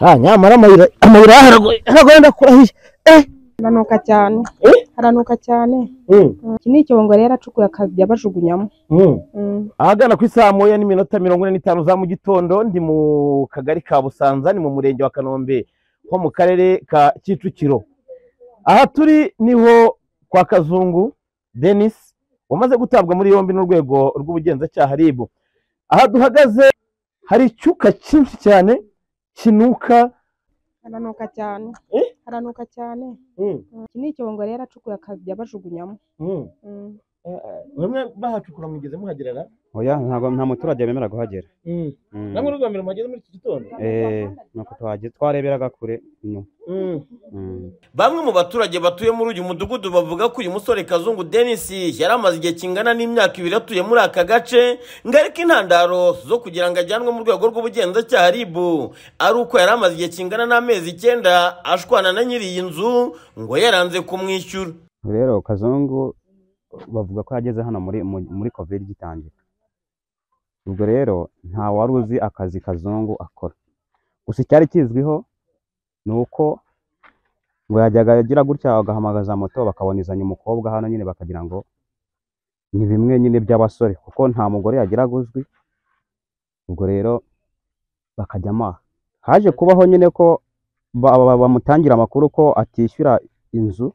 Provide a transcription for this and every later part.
Ah, nyamara amayira amayira haragoye haragoye ndakurahiye eh haranuka cyane Eh? haranuka cyane mm. iki ni icyongo rero acukuye akajya bajugunyamo Mm. Mm. ahagana ku isaa moya n'iminota mirongo ine n'itanu za mu gitondo ndi mu kagari ka busanza ni mu murenge wa kanombe ho mu karere ka kicukiro aha turi niho kwa kazungu denis wamaze gutabwa muri yombi n'urwego rw'ubugenzacyaha rib aha duhagaze hari icyuka cyinshi cyane kinuka haranuka cyane Eh? haranuka cyane mm. Mm. iki ni icyongo rero acukuye akajya bajugunyamo Mm. Mm. bamwe bahacukura mugeze muhagerera oya ntabwo nta muturage wemera kuhagera mm. Mm. namwe n'urwambere muhageze muri iki gitondo Eh, nuko tuhageze twareberaga kure inyuma mm. Mm. Bamwe mu baturage batuye muri uyu mudugudu bavuga ko uyu musore Kazungu Denis yari amaze igihe kingana n'imyaka ibiri atuye muri aka gace ngo ariko intandaro zo kugira ngo ajyanwe mu rwego rw'ubugenzacyaha RIB ari uko yari amaze igihe kingana n'amezi icyenda ashwana na nyiri iyi nzu ngo yaranze kumwishyura rero kazungu bavuga ko yageze hano muri mu- muri covid igitangira ubwo rero nta wari uzi akazi kazungu akora gusa icyari kizwiho ni uko ngo yajyaga agira gutya bagahamagaza moto bakabonezanya umukobwa hano nyine bakagira ngo ni bimwe nyine by'abasore kuko nta mugore yagiraga uzwi ubwo rero bakajya amaha haje kubaho nyine ko ba- ba- bamutangira amakuru ko atishyura inzu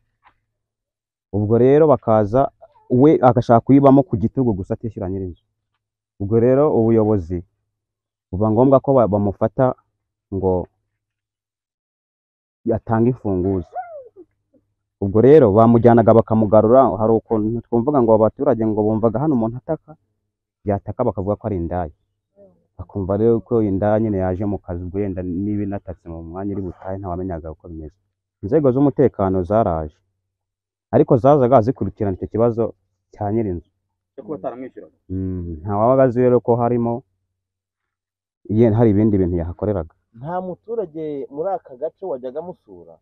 ubwo rero bakaza we agashaka kuyibamo ku gitugu gusa atishyura nyir'inzu ubwo rero ubuyobozi buba ngombwa ko ba- bamufata ngo yatange imfunguzo ubwo rero bamujyanaga bakamugarura hari ukuntu twumvaga ngo aba baturage ngo bumvaga hano umuntu ataka yataka bakavuga ko ari indaya bakumva rero ko indaya nyine yaje mu kazi ubwo yenda niba inatatse mu mwanya iri butahe ntawamenyaga uko bimeze inzego z'umutekano zaraje ariko zazaga zikurikirana icyo kibazo cya nyir'inzu cyo kuba ataramwishyuraga Mm, nta wabaga azi rero ko harimo ye- hari ibindi bintu yahakoreraga nta muturage muri aka gace wajyaga amusura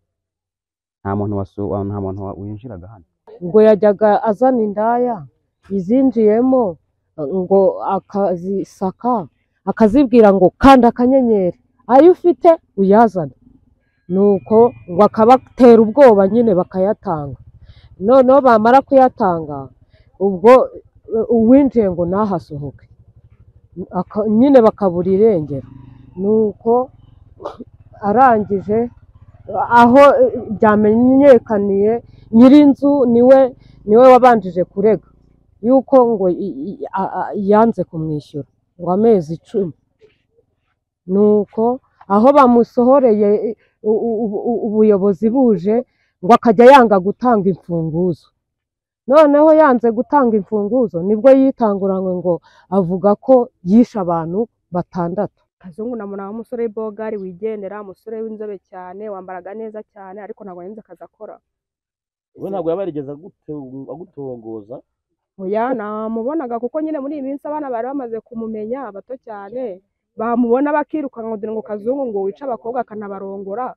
nta muntu wasu- wa- nta muntu wa- winjiraga hano ngo yajyaga azana indaya izinjiyemo ngo akazisaka akazibwira ngo kanda akanyenyeri ayo ufite uyazane nuko ngo akabatera ubwoba nyine bakayatanga noneho bamara kuyatanga ubwo eh, uwinjiye ngo nahasohoke Aka- nyine bakabura irengero nuko arangije aho eh, byamenyekaniye nyir'inzu niwe niwe wabanjije kurega yuko ngo i- i- a- a- yanze kumwishyura ngo amezi icumi nuko aho bamusohoreye u- u- u- u- ubuyobozi buje ngo akajya yanga gutanga imfunguzo noneho yanze gutanga imfunguzo nibwo yitanguranywe ngo avuga ko yishe abantu batandatu kazungu namuna wa musore w'ibogari wigendera umusore w'inzobe cyane wambaraga neza cyane ariko ntabwo yanze akazi akora we ntabwo yaba yarigeze agute- agutogoza oya namubonaga kuko nyine muri iyi minsi abana bari bamaze kumumenya bato cyane bamubona bakirukanka kugira ngo kazungu ngo wice abakobwa akanabarongora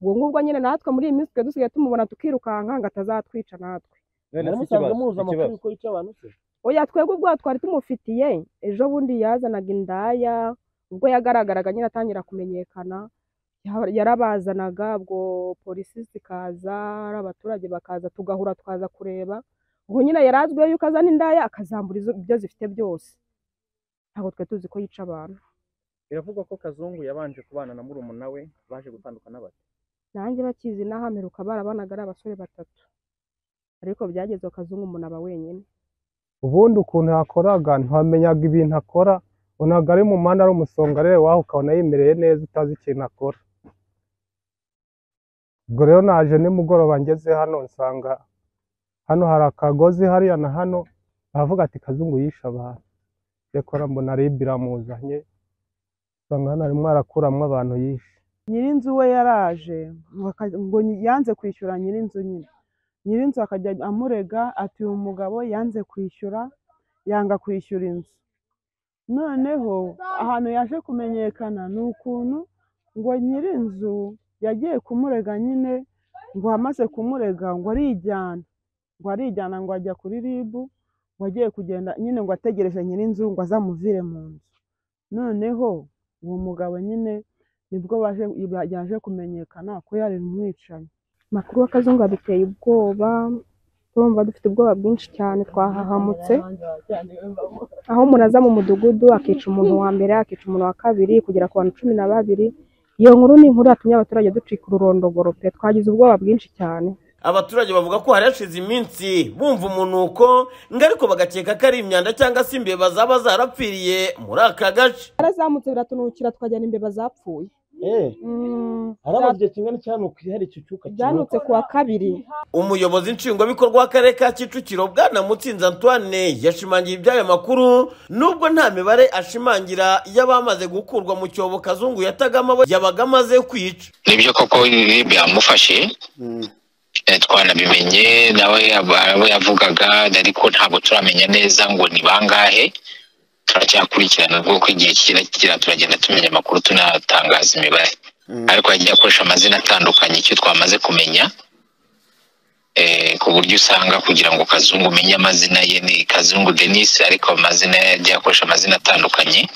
ubwo ngubwo nyine natwe muri iyi minsi twe dusigaye tumubona tukirukanka ngo atazatwica natwe naramusanze muhuza amakuru y'uko yica abantu se oya twebwe ubwo twari tumufitiye ejo bundi yazanaga indaya ubwo yagaragaraga nyine atangira kumenyekana ya- yarabazanaga ubwo polisi zikaza ari abaturage bakaza tugahura twaza kureba ubwo nyine yari azwiho yuko azana indaya akazambura izo- ibyo zifite byose ntabwo twe tuzi ko yica abantu biravugwa ko kazungu yabanje kubana na murumuna we baje gutandukana bate nanjye bakizi n'ahameruka barabanaga ari abasore batatu ariko byageze kazungu umuntu aba wenyine ubundi ukuntu yakoraga ntiwamenyaga ibintu akora ubonaga ari mu muhanda ari umusongarere waho ukabona yimereye neza utazi ikintu akora ubwo rero naje nimugoroba ngeze hano nsanga hano hari akagozi hariya na hano aravuga ati kazungu yishe abantu rekora mbona ribi iramuzanye usanga hano arimo arakuramo abantu yishe nyir'inzu we yaraje ngo aka- ngo nyi- yanze kwishyura nyir'inzu nyine nyir'inzu akajya amurega ati uyu mugabo yanze kwishyura yanga kwishyura inzu noneho ahantu yaje kumenyekana ni ukuntu ngo nyir'inzu yagiye kumurega nyine ngo amaze kumurega ngo arijyana ngo arijyana ngo ajya kuri ribu ngo agiye kugenda nyine ngo ategereje nyir'inzu ngo azamuvire mu nzu noneho uwo mugabo nyine nibwo baje yaje kumenyekana ko yari umwicanyi amakuru y'akazungu aduteye ubwoba turumva dufite ubwoba bwinshi cyane twahahamutse aho umuntu aza mu mudugudu akica umuntu wa mbere akica umuntu wa kabiri kugera ku bantu cumi na babiri iyo nkuru ni inkuru yatumye abaturage ducika ururondogoro pe twagize ubwoba bwinshi cyane abaturage bavuga ko hari hashize iminsi bumva umunuko ngo ariko bagakeka ko ari imyanda cyangwa se imbeba zaba zarapfiriye muri aka gace yarazamutse biratunukira tukajyana imbeba zapfuye arabazwe kingana cyanukiye hari ikicuka byanutse ku wa kabiri umuyobozi nshingwabikorwa w'akarere ka kicukiro bwana mutsinzi antoine yashimangiye iby'ayo makuru nubwo nta mibare ashimangira y'abamaze gukurwa mu cyobo kazungu yatagamo abo yabaga amaze kwica nibyo koko byamufashe Eh, twanabimenye nawe yaba- abo yavugaga ariko ntabwo turamenya neza ngo ni bangahe turacyakurikirana rw'uko igihe kigera kigera turagenda tumenya amakuru tunatangaza imibare ariko yagiye akoresha amazina atandukanye icyo twamaze kumenya eh, ku buryo usanga kugira ngo kazungu umenye amazina ye ni kazungu denis ariko amazina ye yagiye akoresha amazina atandukanye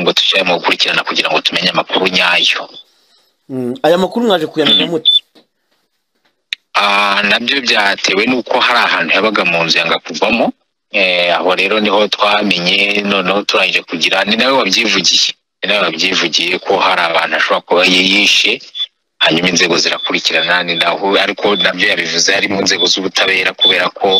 ngo dushyire mu gukurikirana kugira ngo tumenye amakuru nyayo aya makuru mwaje kuyamenya mute Ah, nabyo byatewe n'uko hari ahantu yabaga mu nzu yanga kuvamo Eh, aho rero niho twamenye noneho turangije kugira ni nawe wabyivugiye ni nawe wabyivugiye ko hari abantu ashobora kuba yi- yishe hanyuma inzego zirakurikirana ni naho ariko nabyo yabivuze harimo inzego z'ubutabera kubera ko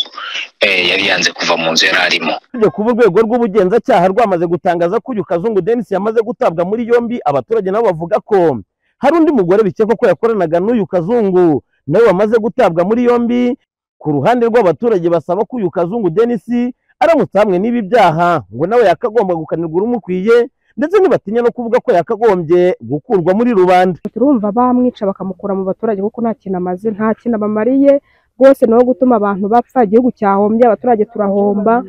eh, yari yanze kuva mu nzu yari arimo usibye kuba urwego rw'ubugenzacyaha rwamaze gutangaza ko uyu kazungu denisi yamaze gutabwa muri yombi abaturage nabo bavuga ko hari undi mugore bikekwa ko yakoranaga n'uyu kazungu nawe wamaze gutabwa muri yombi ku ruhande rw'abaturage basaba ko uyu kazungu denisi aramutse hamwe n'ibi byaha ngo nawe yakagomba gukanirwa urumukwiye ndetse ntibatinya no kuvuga ko yakagombye gukurwa muri rubanda turumva bamwica bakamukura mu baturage kuko nta kintu amaze nta kintu abamariye rwose ni uwo gutuma abantu bapfa igihugu cyahombye abaturage turahomba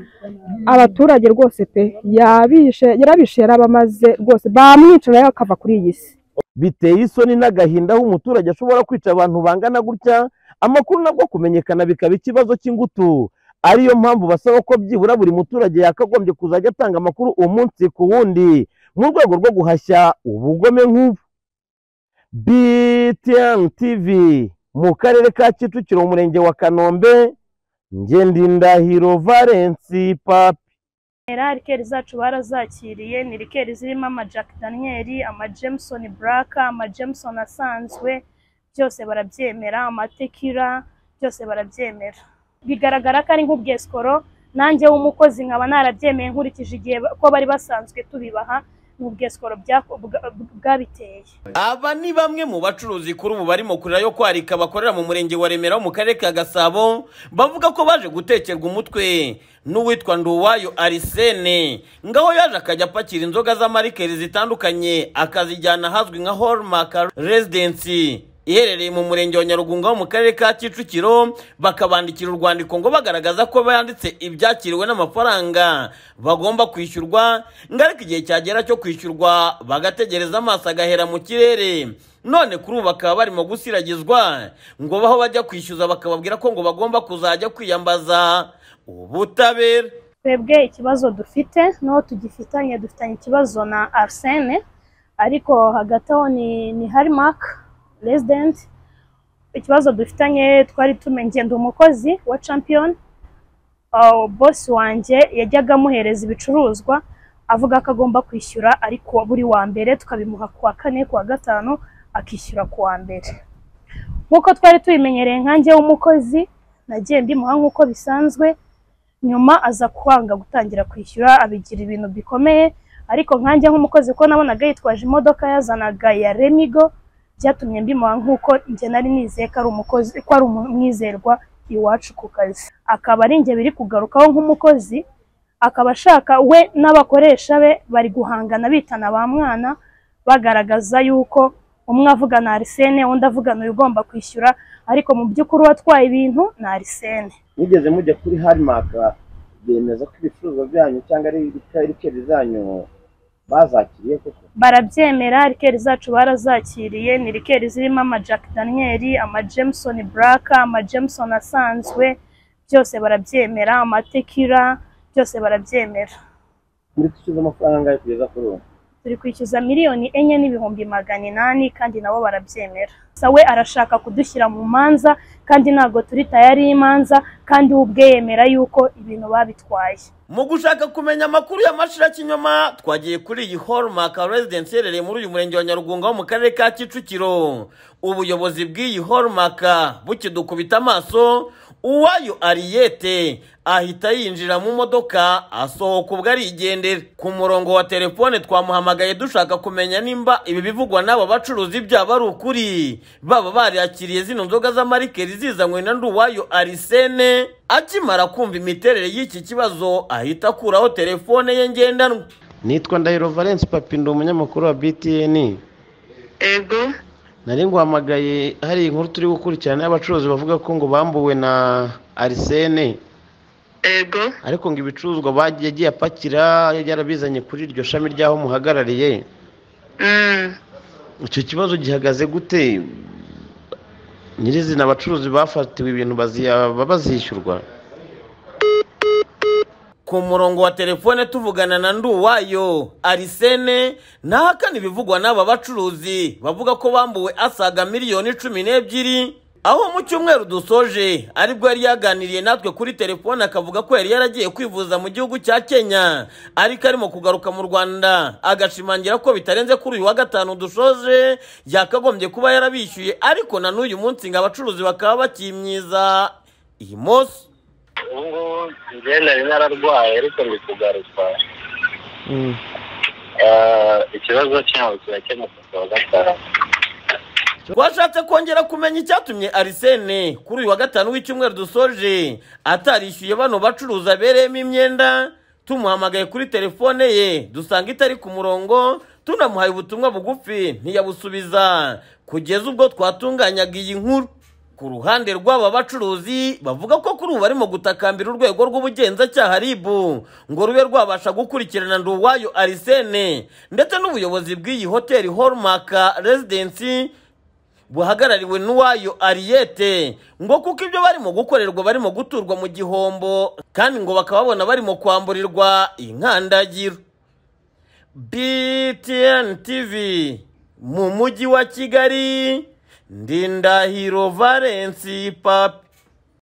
abaturage rwose pe yabishe yarabishe yarabamaze rwose bamwica nawe akava kuri iyi si biteye isoni n'agahinda aho umuturage ashobora kwica abantu bangana gutya amakuru nabwo kumenyekana bikaba ikibazo cy'ingutu ariyo mpamvu basaba ko byibura buri muturage yakagombye kuzajya atanga amakuru umunsi ku wundi mu rwego rwo guhashya ubugome nk'ubu btn tv mu karere ka kicukiro mu murenge wa kanombe ngendindahiro valensi papi era rikeri zacu barazakiriye ni rikeri zirimo ama Jack Daniel ama Jameson Black ama Jameson asanzwe byose barabyemera amatekira byose barabyemera bigaragara ko ari nk'ubwesikoro nanjye w'umukozi nkaba narabyemeye nkurikije igihe ba- ko bari basanzwe tubibaha ni ubwesikoro byako- bwa- bwabiteye aba ni bamwe mu bacuruzi kuri ubu barimo kurira yo kwarika bakorera mu murenge wa remera wo mu karere ka gasabo bavuga ko baje gutekerwa umutwe n'uwitwa nduwayo arisene ngaho yaje akajya apakira inzoga z'amarikeri zitandukanye akazijyana ahazwi nka hallmark residency iherereye mu murenge wa nyarugunga ho mu karere ka kicukiro bakabandikira urwandiko ngo bagaragaza ko banditse ibyakiriwe n'amafaranga bagomba kwishyurwa ngo ariko igihe cyagera cyo kwishyurwa bagategereza amaso agahera mu kirere none kuri ubu bakaba barimo gusiragizwa ngo baho bajya kwishyuza bakababwira ko ngo bagomba kuzajya kwiyambaza ubutabera twebwe ikibazo dufite n'uwo tugifitanye dufitanye ikibazo na arsene ariko hagati aho ni ni harimark resident ikibazo dufitanye twari tumenye ngenda umukozi wa champion uh, bosi wanjye yajyaga amuhereza ibicuruzwa avuga ko agomba kwishyura ariko buri wa mbere tukabimuha ku wa kane ku wa gatanu akishyura ku wa mbere nk'uko twari tubimenyereye nkanjye w'umukozi nagiye mbimuha nk'uko bisanzwe nyuma aza kwanga gutangira kwishyura abigira ibintu bikomeye ariko nkanjye nk'umukozi ko nabonaga yitwaje imodoka yazanaga ya remigo byatumye mbimuha nk'uko njye nari nizeye ko ari umukozi ko ari umwizerwa iwacu ku kazi akaba ari njye biri kugarukaho nk'umukozi akaba ashaka we n'abakoresha be bari guhangana bitana ba mwana bagaragaza yuko umwe avugana arisene undi avugana uyu ugomba kwishyura ariko mu by'ukuri uwatwaye ibintu ni arisene mugeze mujya kuri harimaka bemeza ko ibicuruzwa byanyu cyangwa ari ibiceri zanyu bazakiriye koko barabyemera rikeri zacu barazakiriye ni rikeri zirimo ama Jack Daniel ama Jameson Black ama Jameson asanzwe byose barabyemera amatekira byose barabyemera muri kwishyuza amafaranga yo kugeza kuri ubu turi kwishyuza miliyoni enye n'ibihumbi magana inani kandi nabo barabyemera gusa we arashaka kudushyira mu manza kandi ntabwo turi tayari y'imanza kandi we ubwe yemera yuko ibintu babitwaye mu gushaka kumenya amakuru y'amashira kinyoma twagiye kuri iyi hallmark residence iherereye muri uyu murenge wa nyarugunga wo mu karere ka kicukiro ubuyobozi bw'iyi hallmark bukidukubita amaso uwayo ariyete ahita yinjira mu modoka asohoka ubwo arigendera ku murongo wa telefone twamuhamagaye dushaka kumenya nimba ibi bivugwa n'aba bacuruzi byaba ari ukuri baba bariyakiriye zino nzoga z'amarikeri zizanywe na nduwayo arisene akimara kumva imiterere y'iki kibazo ahita akuraho telefone ye ngendanwa nitwa ndahiro valence papi ndi umunyamakuru wa btn ego nari nguhamagaye hari inkuru turi gukurikirana y'abacuruzi bavuga ko ngo bambuwe na arisene ego ariko ngo ibicuruzwa bagiye agiye apakira yarabizanye kuri iryo shami ry'aho muhagarariye icyo kibazo gihagaze gute nyirizina abacuruzi bafatiwe ibintu bazaba bazishyurwa ku murongo wa telefone tuvugana na nduwayo arisene ntahakana ibivugwa n'aba bacuruzi bavuga ko bambuwe asaga miliyoni cumi n'ebyiri aho mu cyumweru dusoje aribwo yari yaganiriye natwe kuri telefone akavuga ko yari yaragiye kwivuza mu gihugu cya kenya ariko arimo kugaruka mu rwanda agashimangira ko bitarenze kuri uyu wa gatanu dushoje yakagombye kuba yarabishyuye ariko na n'uyu munsi ngo abacuruzi bakaba bakimyiza iyi munsi ubu ngubu ngenda nari nararwaye ariko ndi kugaruka Ah, ikibazo cyabo kirakemuka kuwa gatanu twashatse kongera kumenya icyatumye arisene kuri uyu wa gatanu w'icyumweru dusoje atarishyuye bano bacuruza abereyemo imyenda tumuhamagaye kuri telefone ye dusanga itari ku murongo tunamuhaye ubutumwa bugufi ntiyabusubiza kugeza ubwo twatunganyaga iyi nkuru ku ruhande rw'aba bacuruzi bavuga ko kuri ubu barimo gutakambira urwego rw'ubugenzacyaha rib ngo rube rwabasha gukurikirana nduwayo arisene ndetse n'ubuyobozi bw'iyi hoteli hallmark residence buhagarariwe n'uwayo ariyete ngo kuko ibyo barimo gukorerwa barimo guturwa mu gihombo kandi ngo bakababona barimo kwamburirwa inkandagiro btn tv mu mujyi wa kigali ndindahiro valensi papi